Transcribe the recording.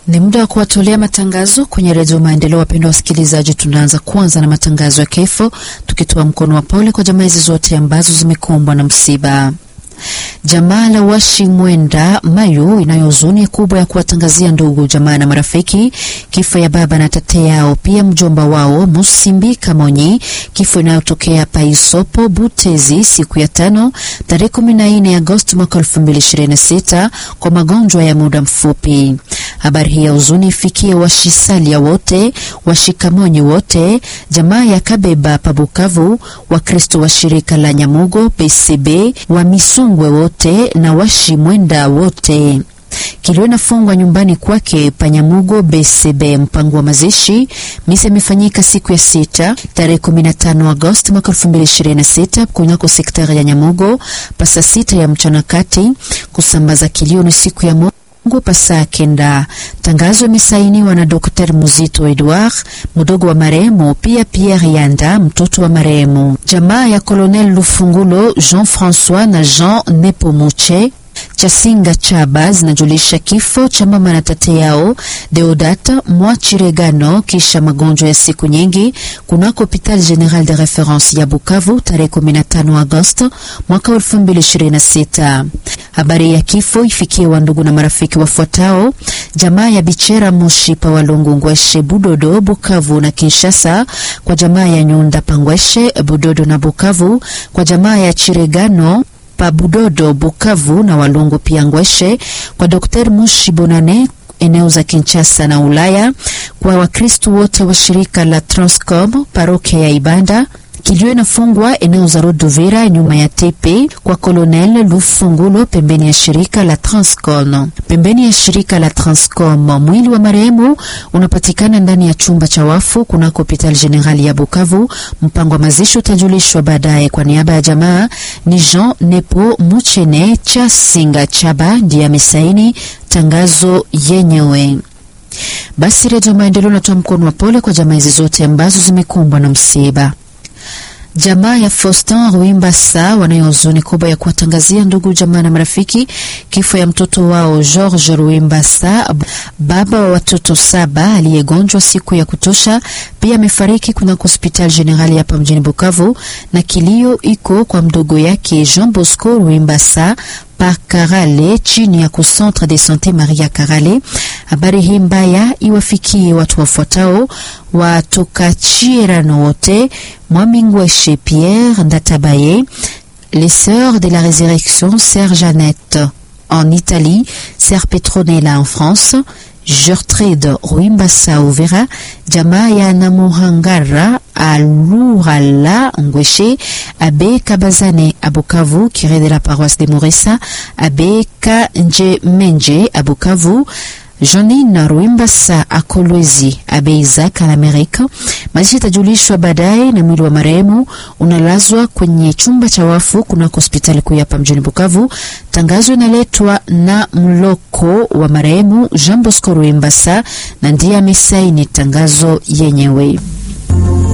Ni muda wa kuwatolea matangazo kwenye redio Maendeleo. Wapendwa wasikilizaji, tunaanza kwanza na matangazo ya kifo, tukitoa mkono wa pole kwa jamaa hizi zote ambazo zimekumbwa na msiba. Jamaa la Washi Mwenda Mayu inayo huzuni kubwa ya kuwatangazia ndugu jamaa na marafiki kifo ya baba na tate yao, pia mjomba wao Musimbi Kamonyi, kifo inayotokea Paisopo Butezi siku ya tano tarehe 14 Agosti mwaka 2026 kwa magonjwa ya muda mfupi. Habari hii ya huzuni ifikie washisalia wote, washikamonyi wote, jamaa ya Kabeba Pabukavu, Wakristo wa shirika la Nyamugo PCB, wa Misungwe wote na washi Mwenda wote. Kilio inafungwa nyumbani kwake Panyamugo BCB. Mpango wa mazishi misa imefanyika siku ya sita tarehe 15 Agosti mwaka 2026 kunako sektari ya Nyamugo pasa sita ya mchana kati. Kusambaza kilio ni siku ya Mungu pasaa kenda. Tangazo imesainiwa na Dr. Muzito Edouard, mdogo wa marehemu, pia Pierre Yanda, mtoto wa marehemu. Jamaa ya Colonel Lufungulo Jean François na Jean Nepomuche Chasinga Chaba zinajulisha kifo cha mama na tate yao Deodata Mwachiregano kisha magonjwa ya siku nyingi kunako Hopital General de Reference ya Bukavu tarehe 15 Agosto mwaka 2026. Habari ya kifo ifikie wandugu na marafiki wafuatao: jamaa ya Bichera Moshi pa Walungu Ngweshe Budodo Bukavu na Kinshasa, kwa jamaa ya Nyunda Pangweshe Budodo na Bukavu, kwa jamaa ya Chiregano pa Budodo Bukavu na Walungu pia Ngweshe, kwa Dr. Mushi Bonane eneo za Kinshasa na Ulaya, kwa Wakristu wote wa shirika la Transcom parokia ya Ibanda. Kilio inafungwa eneo za Rodovira nyuma ya tepe kwa Colonel Lufungulo pembeni ya shirika la Transcom. Pembeni ya shirika la Transcom, mwili wa marehemu unapatikana ndani ya chumba cha wafu kunako Hopital General ya Bukavu. Mpango wa mazishi utajulishwa baadaye. Kwa niaba ya jamaa ni Jean Nepo Muchene cha Singa Chaba ndiye amesaini tangazo yenyewe. Basi Redio Maendeleo natoa mkono wa pole kwa jamaa hizi zote ambazo zimekumbwa na msiba. Jamaa ya Faustin Ruimbasa wanayo huzuni kubwa ya kuwatangazia ndugu jamaa na marafiki kifo ya mtoto wao George Ruimbasa, baba wa watoto saba aliyegonjwa siku ya kutosha. Pia amefariki kunako hospitali generali hapa mjini Bukavu, na kilio iko kwa mdogo yake Jean Bosco Ruimbasa pa Karale chini ya kucentre de sante Maria Karale. Habari hii mbaya iwafikie watu wafuatao watoka Chirano wote Mwamingweshe Pierre Ndatabaye, les sœurs de la résurrection Sœur Jeannette en Italie, Sœur Petronella en France, Gertrude Ruimbasa Uvira, jamaa ya Namuhangara Alurala Ngweshe, Abe Kabazane Abukavu, curé de la paroisse de Morissa, Abe Kanje Menje Abukavu, Janine Ruimbasa Akolwezi Abe Isaac Alamerika. Mazishi itajulishwa baadaye, na mwili wa marehemu unalazwa kwenye chumba cha wafu kunako hospitali kuu hapa mjini Bukavu. Tangazo inaletwa na mloko wa marehemu Jean Bosco Ruimbasa na ndiye amesaini tangazo yenyewe.